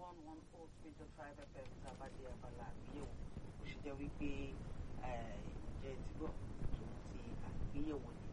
one one four three dot five fm tàbádé abala àgbéyẹ̀wò ó sì jẹ́ wípé ǹjẹ́ ti gbọ́ tòun ti àgbéyẹ̀wò ni.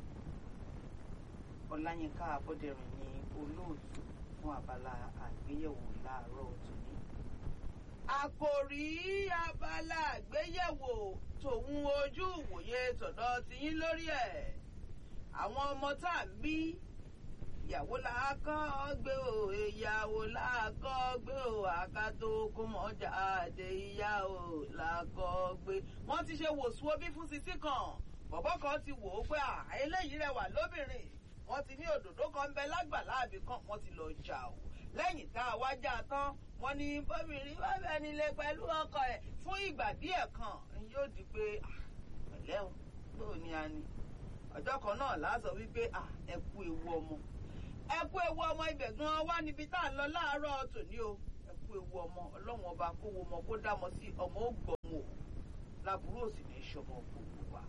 ọláyínká abọ́dẹ̀rìn ni olóòtú fún abala àgbéyẹ̀wò láàárọ̀ tòní. àkòrí abala àgbéyẹ̀wò tòun ojú ìwòye tọ̀dọ̀ tiyín lórí ẹ̀ àwọn ọmọ tá à ń bí ìyàwó la kọ́ gbé o ìyàwó la kọ́ gbé o àkàtó kó mọ̀ jáde ìyá o la kọ́ gbé. wọ́n ti ṣe wòsùn bí fún sisi kan bọ̀bọ́ kan ti wò ó pé à eléyìí rẹwà lóbìnrin wọ́n ti ní òdòdó kan bẹ lágbàlá àbí kan wọ́n ti lọ jà o lẹ́yìn tá a wá já tán wọ́n ní bóbìnrin bá bẹ nílé pẹ̀lú ọkọ ẹ̀ fún ìgbà díẹ̀ kan yóò di pé pẹ̀lẹ́ o bóò ni a ní ọjọ́ kan náà láàsọ wípé ẹ kú ewu ọmọ ẹ kú ewu ọmọ ibẹ̀ gan wá níbi tá à ń lọ láàárọ̀ tòní o ẹ kú ewu ọmọ ọlọ́run ọba kó wo ọmọ kó dámọ sí ọmọ ó gbọ̀mù o láburú òsì ní ìṣọmọ gbogbo wa.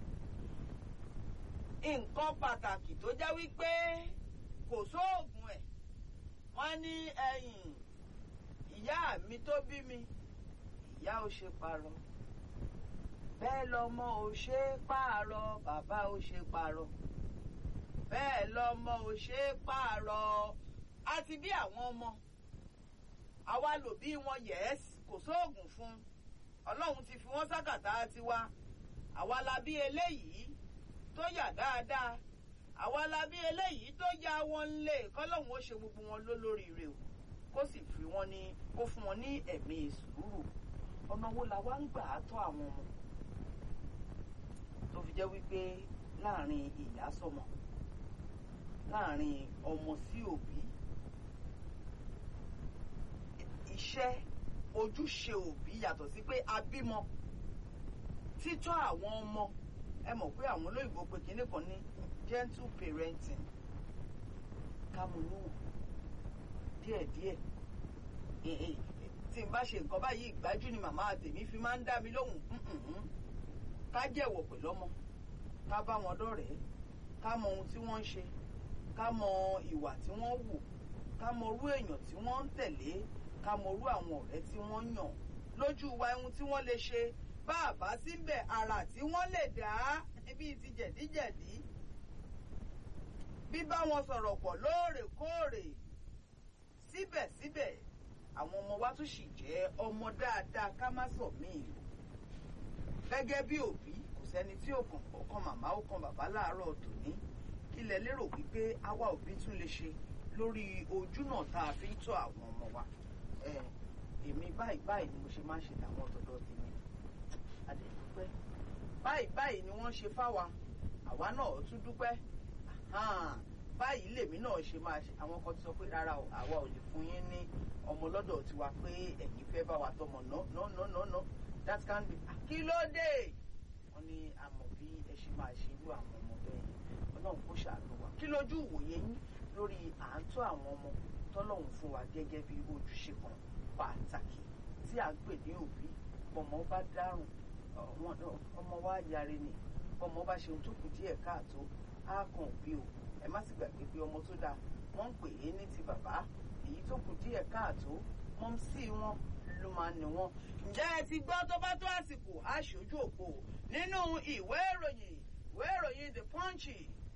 nǹkan pàtàkì tó jẹ́ wípé kò sóògùn ẹ̀ wọ́n ní ẹ̀yìn ìyá mi tó bí mi ìyá ò ṣe parọ́ bẹ́ẹ̀ lọmọ ò ṣe pààrọ̀ bàbá ò ṣe pààrọ̀ bẹ́ẹ̀ lọmọ ò ṣe é pààrọ̀ àti bí àwọn ọmọ àwa lò bí wọn yẹ̀ẹ́sì kò sóògùn fún ọlọ́run ti fi wọ́n sákàtà tiwa àwa la bí eléyìí tó yà dáadáa àwa la bí eléyìí tó ya wọn lé kọ́lọ́hún ó ṣe gbogbo wọn lólóríire o kó sì fi wọn ní kó fún wọn ní ẹ̀mí sùúrù ọ̀nà wo la wá ń gbà á tọ́ àwọn ọmọ tó fi jẹ́ wípé láàrin ìyá sọ́mọ láàrin ọmọ sí òbí iṣẹ́ ojúṣe òbí yàtọ̀ sí pé a bímọ títọ́ àwọn ọmọ ẹ mọ̀ pé àwọn olóyìnbó pé kinní kan ní gentle parenting kámúnú díẹ̀díẹ̀ tí n bá ṣe nǹkan báyìí ìgbájú ni màmá tèmi fi máa ń dá mi lóhùn ká jẹ̀wọ̀ pẹ̀lú ọmọ ká bá wọn dọ̀rẹ́ ká mọ ohun tí wọ́n ń ṣe ká mọ ìwà tí wọ́n wù ká mọ orú èèyàn tí wọ́n ń tẹ̀lé ká mọ orú àwọn ọ̀rẹ́ tí wọ́n yàn lójú wa ohun tí wọ́n lè ṣe bá a bá síbẹ̀ ara tí wọ́n lè dá bíi ti jẹ̀díjẹ̀dí bíbá wọn sọ̀rọ̀ pọ̀ lóòrèkóòrè síbẹ̀síbẹ̀ àwọn ọmọ wa tún sì jẹ́ ọmọ dáadáa ká má sọ míì gẹ́gẹ́ bí òbí kò sẹ́ni tí ò kàn ọkàn màmá ó kan bàbá láàárọ̀ tòní ilẹ̀ lérò wípé àwa òbí tún lè ṣe lórí ojúnà tá a fi ń tọ́ àwọn ọmọ wa èmi báyìí báyìí ni mo ṣe máa ń ṣe tàwọn ọ̀dọ́dọ́ tèmi adẹ̀dúpẹ́ báyìí báyìí ni wọ́n ṣe fáwa àwa náà tún dúpẹ́ báyìí lèmi náà ṣe máa ṣe àwọn kan ti sọ pé rárá o àwa ò lè fún yín ní ọmọ lọ́dọ̀ tiwa pé ẹ̀yin fẹ́ bá wa tọmọ no no no no no that can be kí ló dé wọ́n ní àmọ̀ bí ẹ ṣe máa ṣe irú àwọn ọmọ bẹ́ẹ̀ ọlọ́run kò ṣàánú wa kí lójú ìwòye yín lórí à ń tọ́ àwọn ọmọ tọ́lọ́run fún wa gẹ́gẹ́ bí ojúṣe kan pàtàkì tí à ń pè ní òbí ọmọ bá dárùn ọmọ wa yare ni ọmọ bá ṣe ohun tó kù díẹ̀ káàtó á kàn òbí o ẹ má sì gbàgbé pé ọmọ tó dáa wọ́n ń pè é ní ti bàbá èyí tó kù díẹ̀ káàtó mọ́ sí wọn ló máa ń ní wọn. ǹjẹ́ ẹ ti gbọ́ tó bá tó àsìkò aṣojú òpó nínú ìwé ìròyìn ìwé ìròyìn the punch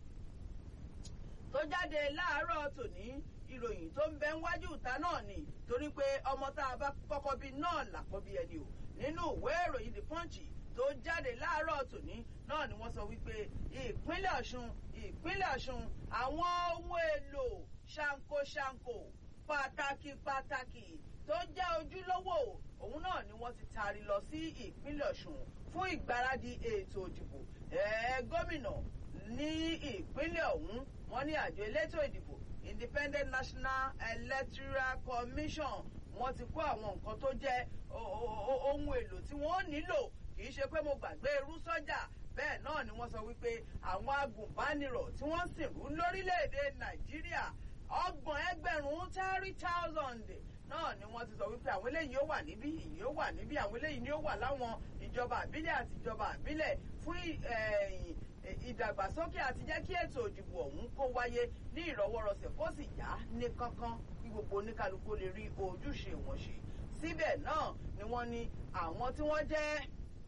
tó jáde láàárọ̀ tòní ìròyìn tó ń bẹ níwájú ìta náà ni torí pé ọmọ tá a bá kọ́kọ́ bí náà làkọ́bí ẹni o nínú ìwé ìròyìn the punch tó jáde láàárọ̀ tòní náà ni wọ́n sọ wípé ìpínlẹ̀ ọ̀ṣun ìpínlẹ̀ ọ̀ṣun àwọn ohun èlò ṣankoṣanko pàtàkì pàtàkì tó jẹ́ ojúlówó òun náà ni wọ́n ti taari lọ sí ìpínlẹ̀ ọ̀ṣun fún ìgbáradì ètò ìdìbò gómìnà ní ìpínlẹ̀ ọ̀hún wọ́n ní àjọ elétò ìdìbò independent national electoral commission wọ́n ti kó àwọn nǹkan tó jẹ́ ohun èlò tí wọ́n nílò kì í ṣe pé mo gbàgbé irú sọ́jà bẹ́ẹ̀ náà ni wọ́n sọ wípé àwọn agùnbánirọ̀ tí wọ́n sìnrú lórílẹ̀‐èdè nàìjíríà ọgbọ̀n ẹgbẹ̀rún thirty thousand náà ni wọ́n ti sọ wípé àwọn eléyìí ó wà níbí ìyí ó wà níbí àwọn eléyìí ni ó wà láwọn ìjọba àbílẹ̀ àti ìjọba àbílẹ̀ fún ìdàgbàsókè àti jẹ́ kí ètò òdìbò ọ̀hún kó wáyé ní ìrọwọ́rọsẹ̀ kó sì yá ní kánkán kí gbogbo oníkálukú lè rí ojúṣe wọn ṣe síbẹ̀ náà ni wọ́n ní àwọn tí wọ́n jẹ́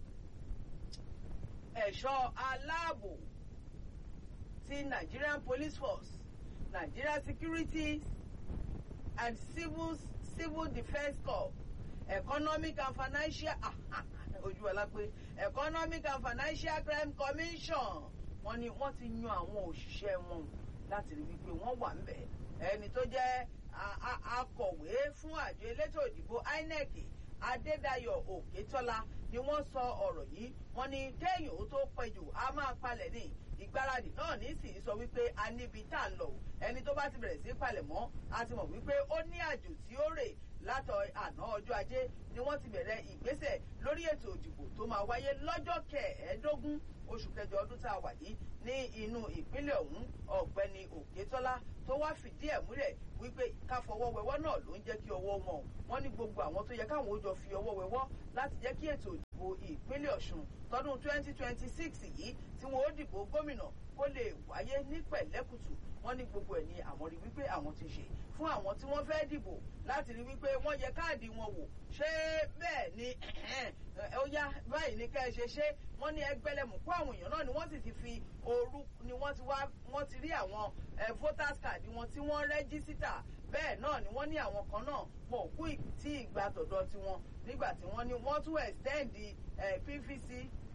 ẹ̀ṣọ́ aláàbò ti Nigerian Police Force Nigeria Security and Civil Civil Defence Corps Economic and Financial ojú ọlá pé Economic and Financial Crime Commission wọ́n ní wọ́n ti yan àwọn òṣìṣẹ́ wọn láti rí wípé wọ́n wà ń bẹ̀ ẹni tó jẹ́ akọ̀wé fún àjọ elétò ìdìbò INEC Adédayọ̀ Òkètọ́lá ni wọ́n sọ ọ̀rọ̀ yìí wọ́n ní kéèyàn ó tó pẹ́jù á máa palẹ̀ ní ìgbáradì náà ní sì sọ wípé a níbi tá à ń lọ ẹni tó bá ti bẹ̀rẹ̀ sí palẹ̀ mọ́ a ti mọ̀ wípé ó ní àjò tí ó rè látọ̀ àná ọjọ́ ajé ni wọ́n ti bẹ̀rẹ̀ ìgbésẹ̀ lórí ètò ìdìbò tó máa wáyé lọ́jọ́ kẹẹ̀ẹ́dógún oṣù kẹjọ ọdún tá a wà yìí ní inú ìpínlẹ̀ ọ̀hún ọ̀gbẹ́ni Òkètọ́lá tó wá fìdí ẹ̀ múlẹ̀ wípé ká fọwọ́ wẹwọ́ náà ló ń jẹ́ kí ọwọ́ wọn wọ́n ní gbogbo àwọn tó yẹ káwọn ó jọ fi ọwọ́ wẹwọ́ láti jẹ́ kí ètò ìdìbò ìpínlẹ̀ Ọ̀ṣun tọdún 2026 yìí tí wọn ó dìbò gómìnà kó lè wáyé ní pẹ̀lẹ́kùtù wọ́n ní gbogbo ẹ̀ ní àwọn rí wípé àwọn ti ṣe fún àwọn tí wọ́n fẹ́ dìbò láti rí wípé wọ́n yẹ káàdì wọn wò ṣé bẹ́ẹ̀ ni ó yá báyìí ní ká ẹ ṣe ṣe wọ́n ní ẹgbẹ́lẹ́mùkú àwọn èèyàn náà ni wọ́n sì ti fi òru ni wọ́n ti wá wọ́n ti rí àwọn voters card wọn tí wọ́n rẹ́gísítà bẹ́ẹ̀ náà ni wọ́n ní àwọn kan náà wọn ò kú tí ìgbà tọ̀dọ̀ tiwọn nígbà tí wọ́n ní wọ́n tún extend PVC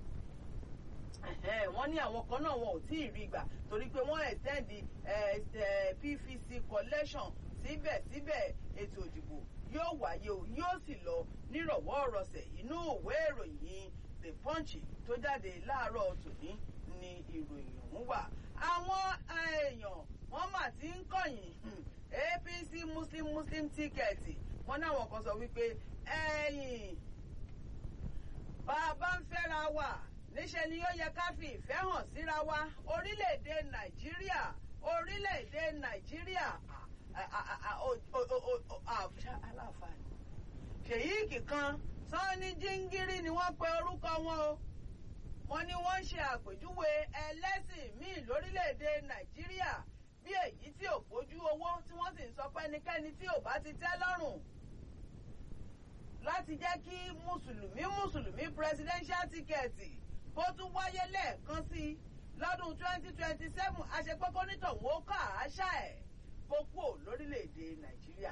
wọ́n ní àwọn kan náà wọn ò tí ì rí gbà torí pé wọ́n extend PVC collection síbẹ̀síbẹ̀ ètò ìdìbò yóò wáyé o yóò sì lọ nírọ̀wọ́ ọ̀rọ̀sẹ̀ inú ìwé ìròyìn The Punch tó jáde láàárọ̀ tòní ni ìròyìn ọ̀hún wà. àwọn èèyàn wọ́n mà ti ń kọ̀yìn APC Muslim Muslim tíkẹ́ẹ̀tì wọ́n náwọn kan sọ wípé ẹ̀yìn bàbá ń fẹ́ra wà níṣẹ́ ni ó yẹ ká fi ìfẹ́ hàn síra wa orílẹ̀-èdè Nàìjíríà orílẹ̀-èdè Nàìjíríà aláǹfààní ṣèyíkì kan sanni jíngírí ni wọ́n pe orúkọ wọn o wọ́n ní wọ́n ń ṣe àpèjúwe ẹlẹ́sìn míì lórílẹ̀‐èdè nàìjíríà bí èyí tí ò bójú owó tí wọ́n sì ń sọ pé ẹnikẹ́ni tí ò bá ti tẹ́ lọ́rùn láti jẹ́ kí mùsùlùmí mùsùlùmí presidential ticket kó tún wáyé lẹ́ẹ̀kan sí i lọ́dún twenty twenty seven àṣepọ́kọ́ nítọ̀hún ó kà á ṣá ẹ̀ kó kúò lórílẹ̀‐èdè nàìjíríà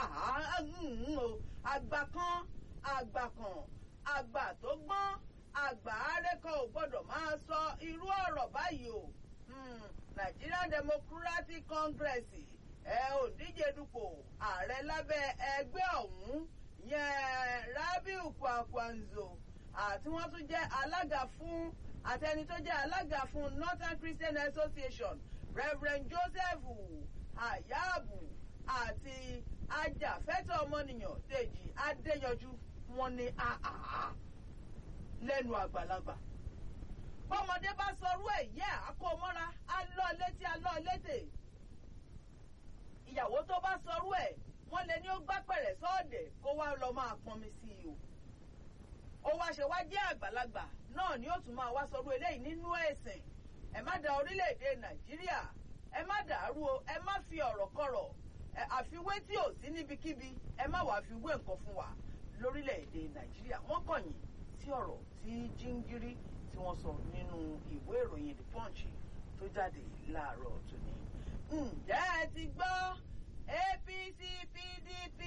àgbà kan àgbà kan àgbà tó gbọ́n àgbà àrékọ ò gbọ́dọ̀ máa sọ irú ọ̀rọ̀ báyìí o Nigerian Democratic Congress ẹ ò díje dupò ààrẹ lábẹ́ ẹgbẹ́ ọ̀hún yẹn Rabiu Kwakwanzo àti wọ́n tún jẹ́ alága fún àtẹni tó jẹ́ alága fún Northern Christian Association Reverend Joseph Ayabu àti ajàfẹ́tọ̀ ọmọnìyàn Dèjì Adéyanjú wọ́n ní àhàhà lẹ́nu àgbàlagbà bọ́mọdé bá sọrú ẹ̀ yẹ àkómọ́ra alọ́ létí alọ́ létè ìyàwó tó bá sọrú ẹ̀ wọ́n lè ní ó gbá pẹ̀rẹ̀ sọ́ọ̀dẹ̀ kó wá lọ máa pọnmi sí i o ó wá ṣe wá jẹ́ àgbàlagbà náà ni ó tún máa wá sọrú eléyìí nínú ẹ̀sìn ẹ má da orílẹ̀-èdè Nàìjíríà ẹ má dàrú o ẹ má fi ọ̀rọ̀ kọ̀rọ̀ àfiwé tí ò sí níbikíbi ẹ má wàá fi wé nǹkan fún wa lórílẹ̀‐èdè nàìjíríà wọ́n kọ̀yìn sí ọ̀rọ̀ tí jíngírí tí wọ́n sọ nínú ìwé ìròyìn the punch tó jáde láàárọ̀ tòní. ǹjẹ́ ẹ ti gbọ́ apc pdp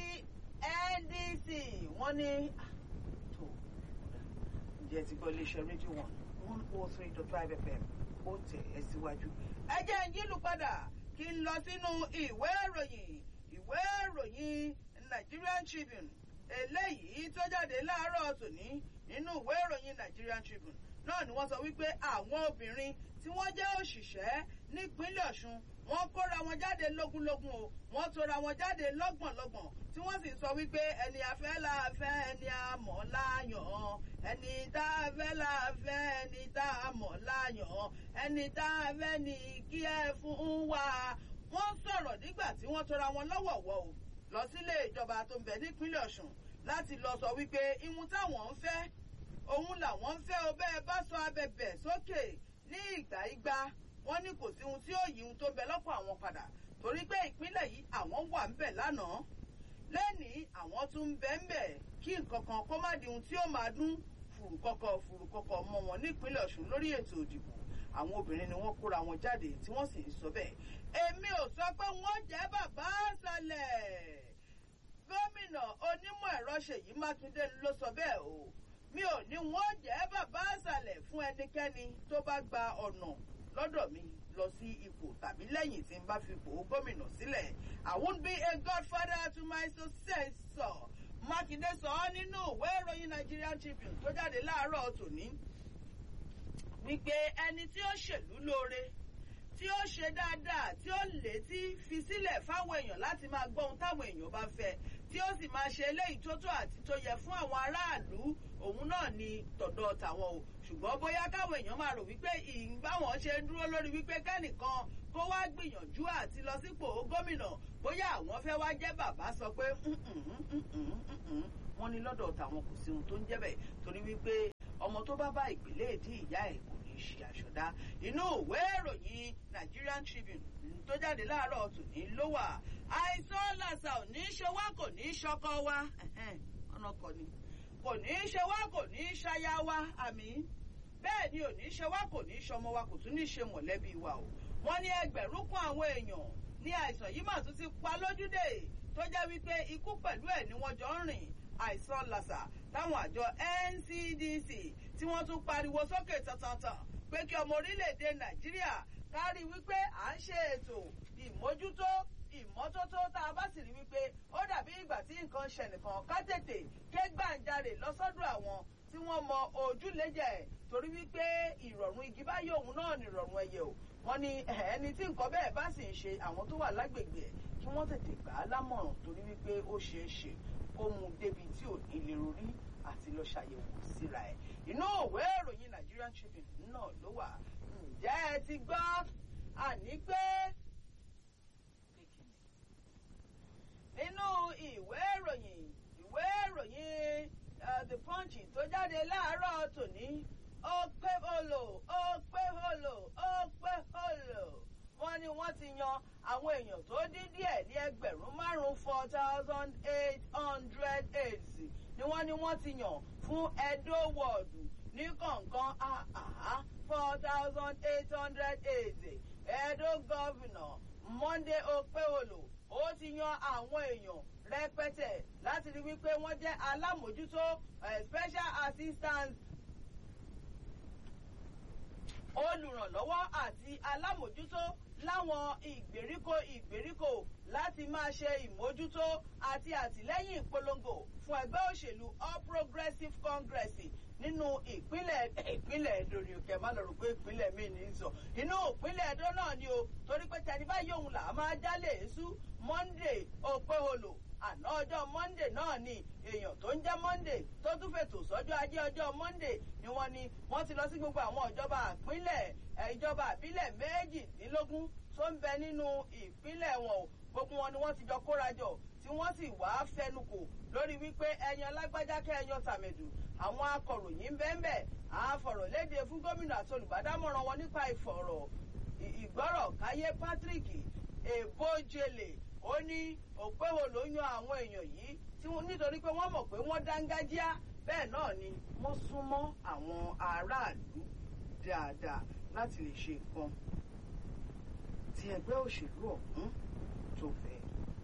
ndc wọ́n ní tó ǹjẹ́ ẹ ti gbọ́ iléeṣẹ́ rédíò one one oh three dot five fm ó tẹ̀ ẹ́ síwájú. ẹ jẹ́ ń yílù padà kí n lọ sínú ìwé ìròyìn ìwé ìròyìn Nigerian Tribune eléyìí tó jáde láàárọ̀ tòní nínú ìwé ìròyìn Nigerian Tribune náà ni wọ́n sọ wípé àwọn obìnrin tí wọ́n jẹ́ òṣìṣẹ́ nípínlẹ̀ Ọ̀ṣun wọ́n kóra wọn jáde lógúnlógún o wọ́n tora wọn jáde lọ́gbọ̀nlọ́gbọ̀n tí wọ́n sì sọ wípé ẹni afẹ́ la fẹ́ ẹni amọ̀ láyàn ẹni tá a fẹ́ la fẹ́ ẹni tá a mọ̀ láyàn ẹni tá a fẹ́ ni kí ẹ fún wa wọ́n sọ̀rọ̀ nígbà tí wọ́n tora wọn lọ́wọ̀ọ̀wọ́ o lọ sílé ìjọba tó ń bẹ nípínlẹ̀ Ọ̀ṣun láti lọ sọ wípé ihun táwọn ń fẹ́ òun làwọn ń fẹ́ o bẹ́ẹ̀ bá sọ abẹ̀bẹ̀ sókè ní ìgbà igba wọ́n ní kò sí ohun tí ó yí ohun tó ń bẹ lọ́pọ̀ àwọn padà torí pé ìpínlẹ̀ yìí àwọn wà ń bẹ̀ lánàá lẹ́nìí àwọn tún ń bẹ ń bẹ̀ kí nǹkan kan kó má di ohun tí ó máa dún fùrùkọ́kọ́ fùrùkọ́kọ́ mọ́ wọn nípínlẹ̀ Ọ̀ṣun lórí ètò ìdìbò àwọn obìnrin ni wọ́n kóra wọn jáde tí wọ́n sì ń sọ bẹ́ẹ̀ èmi ò sọ pé wọ́n jẹ́ bàbá àṣàlẹ̀ gómìnà onímọ̀ ẹ̀rọ Ṣèyí Mákindé ló sọ bẹ́ẹ̀ o mi ò ní wọ́n jẹ́ bàbá àṣàlẹ̀ fún ẹnikẹ́ni tó bá gba ọ̀nà lọ́dọ̀ mi lọ sí ipò tàbí lẹ́yìn tí n bá fi ipò gómìnà sílẹ̀ I won't be a godfather to my successor Mákindé sọ ọ́ nínú ìwé ìròyìn Nigerian Tribune tó jáde láàárọ̀ tòní wípé ẹni tí ó ṣèlú lóore tí ó ṣe dáadáa tí ó létí fi sílẹ̀ fáwọn èèyàn láti máa gbọ́ ohun táwọn èèyàn bá fẹ́ tí ó sì máa ṣe eléyìí tó tó àti tó yẹ fún àwọn aráàlú òun náà ni tọ̀dọ̀ tàwọn o ṣùgbọ́n bóyá káwọn èèyàn máa rò wípé ìbáwọn ṣe ń dúró lórí wípé kẹ́nìkan kó wá gbìyànjú àti lọ sípò gómìnà bóyá àwọn fẹ́ wá jẹ́ bàbá sọ pé wọ́n ní lọ́dọ̀ tàwọn kò sí ohun tó ń jẹ́ bẹ́ẹ̀ torí wípé ọmọ tó bá bá ìpínlẹ̀ èdè ìyá ẹ̀ kò ní ṣe àṣọdá inú ìwé ìròyìn Nigerian Tribune tó jáde láàárọ̀ tòní ló wà àìsàn làṣà ò ní ṣe wá kò ní ṣọkọ wa ọ̀nà kọ ni kò ní ṣe wá kò ní ṣaya wa àmì bẹ́ẹ̀ ni ò ní ṣe wá kò ní ṣọmọ wa kò tún ní ṣe mọ̀lẹ́bí wa o wọ́n ní ẹgbẹ̀rún kan àwọn èèyàn ní àìsàn yìí mà tún ti pa lójúdé tó jẹ́ wípé ikú pẹ̀lú ẹ̀ ni wọ́n jọ ń rìn àìsàn làṣà táwọn àjọ NCDC tí wọ́n tún pariwo sókè tantantan pé kí ọmọ orílẹ̀-èdè Nàìjíríà kárí wípé à ń ṣe ètò ìmójútó ìmọ́tótó tá a bá sì rí wípé ó dàbí ìgbà tí nǹkan ṣe nìkan ká tètè ké gbàǹjarè lọ́sọ́dọ̀ àwọn tí wọ́n mọ ojúlẹ́jẹ̀ torí wípé ìrọ̀rùn igi báyìí òun náà ní ìrọ̀rùn ẹyẹ o wọ́n ní ẹni tí nǹkan bẹ́ẹ̀ bá sì ń ṣe àwọn tó wà lágbègbè ẹ̀ kí wọ́n tètè gbà á lámọ̀ràn torí wípé ó ṣeé ṣe kó mu débi tí ò ní lè rorí àti lọ ṣàyẹ̀wò síra ẹ̀ inú òwe ìròyìn Nigerian Tribune náà ló wà ǹjẹ́ ẹ ti gbọ́ àní pé nínú ìwé ìròyìn ìwé ìròyìn the punch tó jáde láàárọ̀ tòní ó pé holo ó pé holo ó pé holo wọ́n ní wọ́n ti yan àwọn èèyàn tó dín díẹ̀ ní ẹgbẹ̀rún márùn-ún four thousand eight hundred aids ni wọ́n ní wọ́n ti yàn fún Edo wọ́ọ̀dù ní kọ̀ọ̀kan àhàhà four thousand eight hundred aids Edo governor Monday Okpeholo ó ti yan àwọn èèyàn rẹpẹtẹ láti rí wípé wọ́n jẹ́ alámòjútó special assistant olùrànlọ́wọ́ àti alámòjútó láwọn ìgbèríko ìgbèríko láti máa ṣe ìmójútó àti àtìlẹ́yìn ìpolongo fún ẹgbẹ́ òṣèlú All Progressives Congress nínú ìpínlẹ̀ ìpínlẹ̀ Edo ni òkè má lọ rò pé ìpínlẹ̀ mi ní í sọ inú ìpínlẹ̀ Edo náà ni o torí pé tẹni báyìí òun là á máa jálè èésú Monday Okpeholo àná ọjọ́ Monday náà ni èèyàn tó ń jẹ́ Monday tó tún fètò sọ́jọ́ ajé ọjọ́ Monday ni wọ́n ní wọ́n ti lọ sí gbogbo àwọn ìjọba ìpínlẹ̀ ìjọba àbílẹ̀ méjìdínlógún tó ń bẹ nínú ìpínlẹ̀ wọn o gbogbo wọn ni wọ́n ti jọ kórajọ tí wọ́n sì wá fẹnukò lórí wípé ẹyan lágbájá kẹ́ ẹyan tàmẹ̀dù àwọn akọ̀ròyìn bẹ́ẹ̀nbẹ́ àfọ̀rọ̀lédè fún gómìnà àti olùbádámọ̀ràn wọn nípa ìfọ̀rọ̀ ìgbọ́rọ̀ káyé Patrick Ebojele ó ní òpéwò ló yan àwọn èèyàn yìí tí wọ́n nítorí pé wọ́n mọ̀ pé wọ́n dángájíá bẹ́ẹ̀ náà ni wọ́n súnmọ́ àwọn aráàlú dáadáa láti lè ṣe nǹkan tí ẹgbẹ́ òṣèlú ọ̀hún tó fẹ́.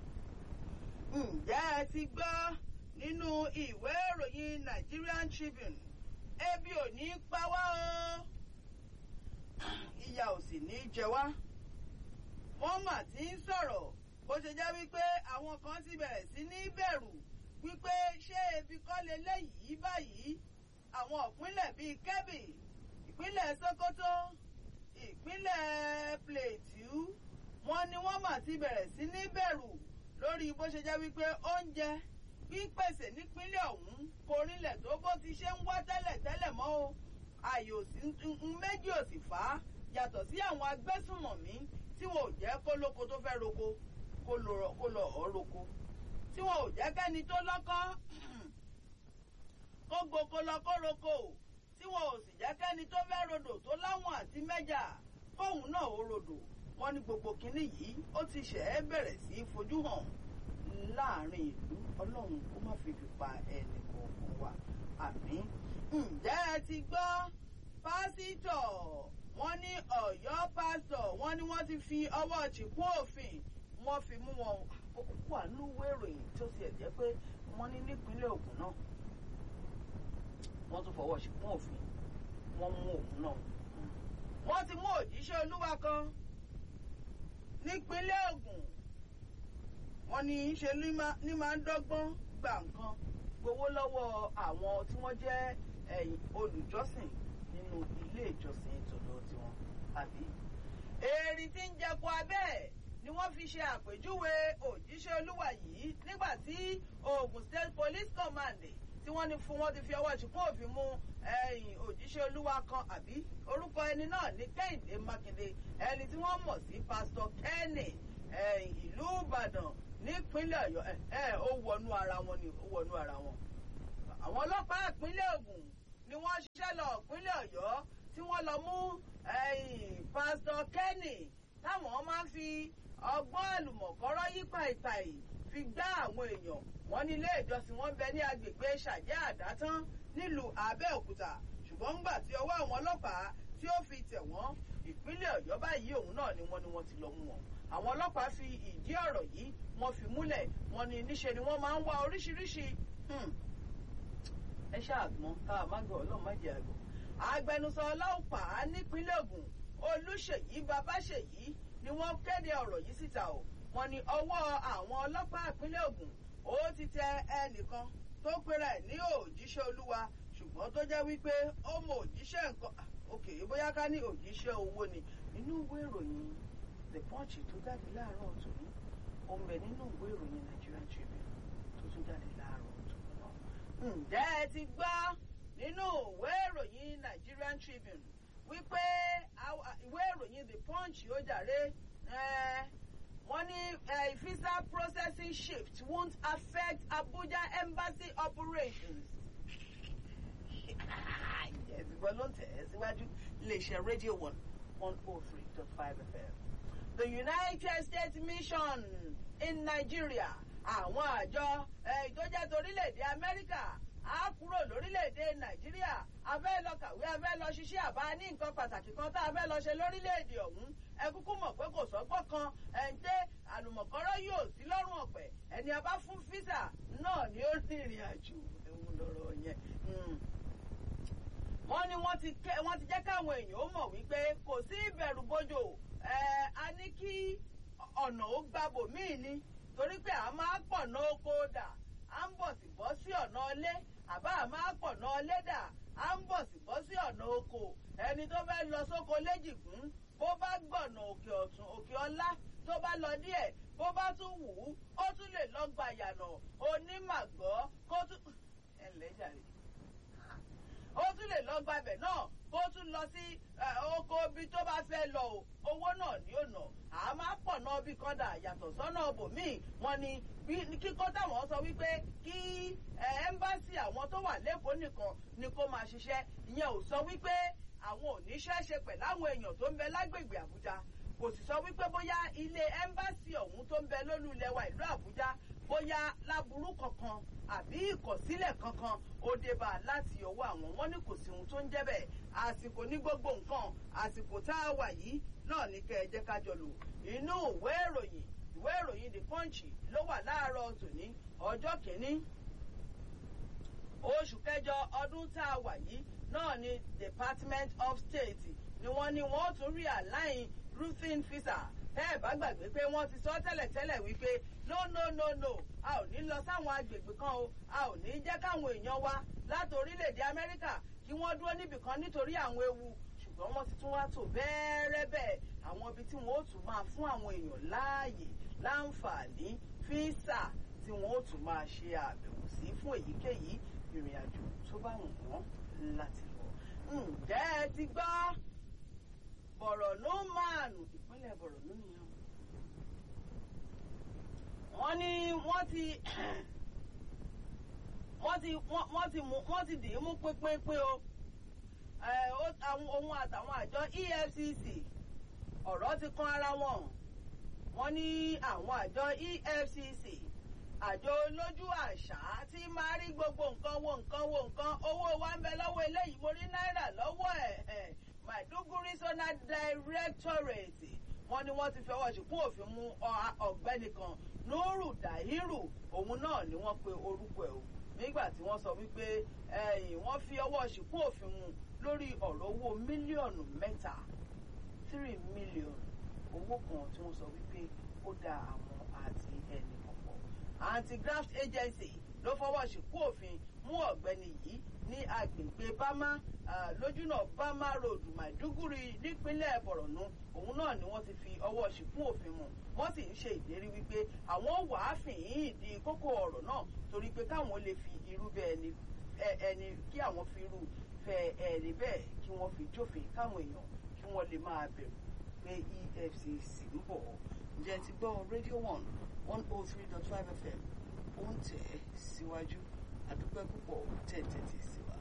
ǹjẹ́ ẹ ti gbọ́ nínú ìwé ìròyìn Nigerian Tribune ebi ò ní pa wá o ìyà ò sì ní jẹ wá wọ́n mà ti ń sọ̀rọ̀ bó ṣe jẹ́ wípé àwọn kan ti bẹ̀rẹ̀ sí ní bẹ̀rù wípé ṣé ebi kọ́ leléyìí báyìí àwọn ìpínlẹ̀ bíi Kebbi ìpínlẹ̀ Sokoto ìpínlẹ̀ Plateau wọ́n ní wọ́n mà ti bẹ̀rẹ̀ sí ní bẹ̀rù lórí bó ṣe jẹ́ wípé oúnjẹ pípèsè nípínlẹ̀ ọ̀hún kò rinlẹ̀ tó bó ti ṣe ń wá tẹ́lẹ̀ tẹ́lẹ̀ mọ́ o àyò méjì ò sì fà á yàtọ̀ sí àwọn agbésùnmọ̀mí tí wọn ò jẹ́ kó lóko tó fẹ́ roko kó lọ ọ́ roko tí wọn ò jẹ́ kẹ́ni tó lọ́kọ́ kó gboko lọ kó roko tí tí wọn ò sì jẹ́ kẹ́ni tó fẹ́ rodò tó láwọn àti mẹ́jà kóun náà ó rodò wọ́n ní gbogbo kinní yìí ó ti ṣẹ̀ ẹ́ bẹ̀rẹ̀ sí í fojú hàn láàrin ìlú ọlọ́run kó má fi fi pa ẹnì kọ̀ọ̀kan wa àmín. ǹjẹ́ ẹ ti gbọ́ pásítọ̀ wọ́n ní ọ̀yọ́ pásítọ̀ wọ́n ní wọ́n ti fi ọwọ́ chìkún òfin wọ́n fi mú wọn kó ànúwé ìròyìn tó ti ẹ̀ jẹ́ pé wọ́n ní nípínlẹ̀ Ògùn náà wọ́n tún fọwọ́ chìkún òfin wọ́n mú òun náà wọ́n ti mú òjíṣẹ́ olúwa kan nípínlẹ̀ Ògùn wọ́n ní í ṣe ní máa ń dọ́gbọ́n gba nǹkan gbowó lọ́wọ́ àwọn tí wọ́n jẹ́ olùjọ́sìn nínú ilé ìjọsìn tọ̀dọ̀ tiwọn àbí. èrì tí ń jẹko abẹ́ ni wọ́n fi ṣe àpèjúwe òjíṣẹ́ olúwa yìí nígbà tí Ogun State Police Command tí wọ́n ní fún wọn ti fi ọwọ́ ṣìkún òfin mú òjíṣẹ́ olúwa kan àbí orúkọ ẹni náà ní Kẹ́hìndé Mákindé ẹni tí wọ́n mọ̀ sí Pastor Kenny ìlú Ìbàdàn nípínlẹ̀ Ọ̀yọ́ ẹ ó wọnú ara wọn ni ó wọnú ara wọn. àwọn ọlọ́pàá ìpínlẹ̀ Ògùn ni wọ́n ṣiṣẹ́ lọ ìpínlẹ̀ Ọ̀yọ́ tí wọ́n lọ mú Pastor Kenny táwọn máa ń fi ọgbọ́n àlùmọ̀kọ́rọ́ yí pàìpàì fi gbá àwọn èèyàn wọn ní ilé ìjọsìn wọn bẹ ní agbègbè ṣàjẹ́ àdátán nílùú Abẹ́òkúta ṣùgbọ́n ńgbà tí ọwọ́ àwọn ọlọ́pàá tí ó fi tẹ̀ wọ́n ìpínlẹ̀ Ọ̀yọ́ báyìí òun náà ni wọ́n ní wọ́n ti lọ mú wọn àwọn ọlọ́pàá fi ìdí ọ̀rọ̀ yìí wọ́n fi múlẹ̀ wọ́n ní níṣe ni wọ́n máa ń wá oríṣiríṣi ẹ ṣáàgbọ́n ká má gbọ́ ọlọ́run má jẹ́ àgbọ̀. agbẹnusọ ọlọ́pàá nípínlẹ̀ Ògùn Olúṣèyí Babáṣèyí ni wọ́n kéde ọ̀rọ̀ yìí síta o wọ́n ní ọwọ́ àwọn ọlọ́pàá ìpínlẹ̀ Ògùn ó ti tẹ ẹnìkan tó pera ẹ̀ ní òjíṣẹ́ olúwa ṣùgbọ́n tó jẹ́ wípé ó mọ òjíṣẹ́ nǹkan òkè bóyá ká ní òjíṣẹ́ owó ni nínú ìwé ìròyìn the punch tó jáde láàárọ̀ ọ̀tún ní ó ń bẹ nínú ìwé ìròyìn Nigerian Tribune tó tún jáde láàárọ̀ ọ̀tún náà. ǹjẹ́ ẹ ti gbọ́ nínú ìwé ìròyìn Nigerian Tribune wípé ìwé ìròyìn the punch ó jàre wọ́n ní visa processing shift won't affect Abuja embassy operations. ìgbọ́n ló ń tẹ̀ ẹ́ síwájú iléeṣẹ́ rédíò one one oh three dot five FM. The United States Mission in Nigeria àwọn àjọ ìtọ́jà torílẹ̀-èdè Amẹ́ríkà á kúrò lórílẹ̀-èdè Nàìjíríà a fẹ́ lọ kàwé a fẹ́ lọ ṣiṣẹ́ àbá ní nǹkan pàtàkì kan tá a fẹ́ lọ ṣe lórílẹ̀-èdè ọ̀hún ẹ kúkú mọ̀ pé kò sọ́gbọ́n kan ẹ̀ ń tẹ́ àlùmọ̀kọ́rọ́ yóò sí lọ́rùn ọ̀pẹ ẹni a bá fún físà náà ni ó ní ìrìn àjò ewu lọ́rọ̀ yẹn wọ́n ní wọ́n ti jẹ́ káwọn èèyàn ó mọ̀ wípé kò sí ìbẹ̀rù bójò a ní kí ọ̀nà ó gbàbò míì ni torí pé a máa pọ̀nà oko dà à ń bọ̀ sí bọ́ sí ọ̀nà ilé àbá a máa pọ̀nà ilé dà à ń bọ̀ sí bọ́ sí ọ̀nà oko ẹni tó fẹ́ lọ sóko léjìgún bó bá gbọ̀nà òkè ọ̀tún òkè ọlá tó bá lọ díẹ̀ bó bá tún wù ú ó tún lè lọ gbàyànà onímàgbọ́ kó tún ẹ̀ lẹ́jàre ó tún lè lọ gbàbẹ̀ náà kó tún lọ sí oko ibi tó bá fẹ́ lọ o owó náà ni ó nà á máa pọ̀ náà bí kan dà yàtọ̀ sọ́nà bòmíì wọn ni kíkọ́ táwọn sọ wípé kí ẹ́mbásì àwọn tó wà lẹ́kọ̀ọ́ nìkan ni kó máa ṣiṣẹ́ ìyẹn ò sọ wípé àwọn ò ní ṣẹ́ṣe pẹ̀lú àwọn èèyàn tó ń bẹ lágbègbè Àbújá kò sì sọ wípé bóyá ilé ẹ́mbásì ọ̀hún tó ń bẹ lólú ilẹ̀ wa ìlú Àbújá bóyá láburú kankan àbí ìkọ̀sílẹ̀ kankan ó débà láti ọwọ́ àwọn wọn ní kò sí ohun tó ń jẹ́ bẹ́ẹ̀ àsìkò ní gbogbo nǹkan àsìkò tá a wà yìí náà ní kẹ́ ẹ jẹ́ ká jọ lò inú ìwé ìròyìn ìwé ìròyìn the punch ló wà láàárọ̀ tòní ọjọ́ kìíní oṣù kẹjọ ọdún tá a wà yìí náà ni Department of State ni wọ́n ní wọ́n tún rí àláìn roofing visa tẹ́ ẹ̀ bá gbàgbé pé wọ́n ti sọ tẹ́lẹ̀tẹ́lẹ̀ wípé no no no no a ò ní lọ sáwọn agbègbè kan o a ò ní jẹ́ káwọn èèyàn wa láti orílẹ̀-èdè Amẹ́ríkà kí wọ́n dúró níbì kan nítorí àwọn ewu ṣùgbọ́n wọ́n ti tún wá tò bẹ́ẹ̀rẹ́ bẹ́ẹ̀ àwọn ibi tí wọ́n ó tún máa fún àwọn èèyàn láàyè láǹfààní fíìsà tí wọ́n ó tún máa ṣe àbẹ̀wò sí fún èyíkéyìí ìrìn àjò tó bá wù wọ́n láti lọ. ǹjẹ́ ẹ ti gbọ́ Bọ̀rọ̀nú máàlù ìpínlẹ̀ Bọ̀rọ̀nú nìyẹn. wọ́n ní wọ́n ti wọ́n ti wọ́n ti mú wọ́n ti dì í mú pínpínpín o òun àtàwọn àjọ EFCC ọ̀rọ̀ ti kan ara wọn wọ́n ní àwọn àjọ EFCC àjọ olójú àṣà tí máa rí gbogbo nǹkan wo nǹkan wo nǹkan owó wa ń bẹ lọ́wọ́ eléyìí mo rí náírà lọ́wọ́ ẹ̀ Maiduguri Zonal Directorate wọ́n ní wọ́n ti fọwọ́ ṣìkún òfin mú ọ̀gbẹ́ni kan Nuru Dahiru òun náà ni wọ́n pe orúkọ ẹ̀ o nígbà tí wọ́n sọ wípé wọ́n fi ọwọ́ ṣìkún òfin mu lórí ọ̀rọ̀ owó mílíọ̀nù mẹ́ta three million owó kan tí wọ́n sọ wípé ó da àwọn àti ẹnì kọ̀ọ̀kan anti-graft agency ló fọwọ́ ṣìkún òfin mú ọ̀gbẹ́ni yìí ní agbègbè bámá lójúnà bámá road maiduguri nípínlẹ̀ borno òun náà ni wọ́n ti fi ọwọ́ ṣìkún òfin mú wọ́n sì ń ṣe ìlérí wípé àwọn wàá fìhín ìdí kókó ọ̀rọ̀ náà torí pé káwọn lè fi irú bẹ́ẹ̀ ẹni kí àwọn fi irú fẹ́ ẹni bẹ́ẹ̀ kí wọ́n fi jófin káwọn èèyàn kí wọ́n lè máa bẹ̀rù pé EFCC ń bọ̀ ǹjẹ́ ti gbọ́ radio one one oh three dot five fm ó ń tẹ̀ síwájú àdúpẹ́ púpọ̀ tẹ̀tẹ̀tẹ̀ sí wa.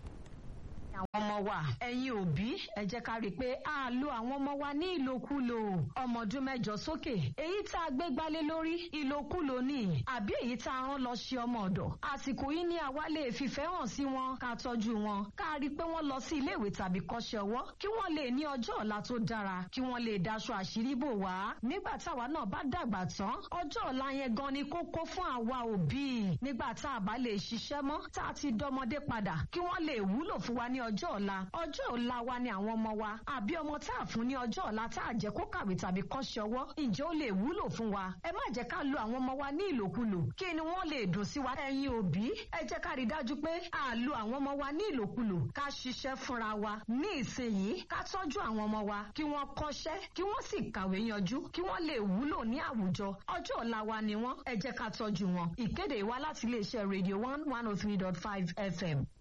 àwọn ọmọ wa ẹ̀yin òbí ẹ jẹ́ ká rí i pé a lo àwọn ọmọ wa ní ìlòkulò ọmọ ọdún mẹ́jọ sókè èyí tá a gbé gbálé lórí ìlòkulò ni àbí èyí tá a rán lọ ṣe ọmọ ọ̀dọ̀ àsìkò yìí ni àwa lè fìfẹ́ hàn sí wọn ká tọ́jú wọn ká rí i pé wọ́n lọ sí iléèwé tàbí kọ́ṣẹ́ ọwọ́ kí wọ́n lè ní ọjọ́ ọ̀la tó dára kí wọ́n lè daṣọ àṣírí bò wá nígbà táwa náà bá dàgbà tán ọjọ́ ọ̀la yẹn gan ni kókó fún àwa òbí nígbà tá a bá lè ṣiṣẹ́ mọ́ tá a ti dọmọdé padà kí wọ́n lè wúlò fún wa ní ọjọ́ ọ̀la ọjọ́ ọ̀la wa ni àwọn ọmọ wa àbí ọmọ tá a fún ní ọjọ́ ọ̀la tá a jẹ́ kó kàwé tàbí kọ́ṣẹ́ ọwọ́ ǹjẹ́ ó lè wúlò fún wa ẹ má jẹ́ ká lo àwọn ọmọ wa ní ìlòkulò kí ni wọ́n lè dùn sí wa ẹ̀yin òbí ẹ jẹ́ ká rí dájú pé a lo àwọn ọmọ wa ní ìlòkulò ká ṣiṣẹ́ fúnra wa ní ìsinyìí ká tọ́jú àwọn ọmọ wa kí wọ́n kọ́ṣẹ́ kí wọ́n sì kàwé yanjú kí wọ́n lè wúlò ní àwùjọ ọjọ́ ọ̀la wa ni wọ́n ẹ jẹ́ ká tọ́jú wọn ìkéde wa láti iléeṣẹ́ radio one one oh three dot five fm.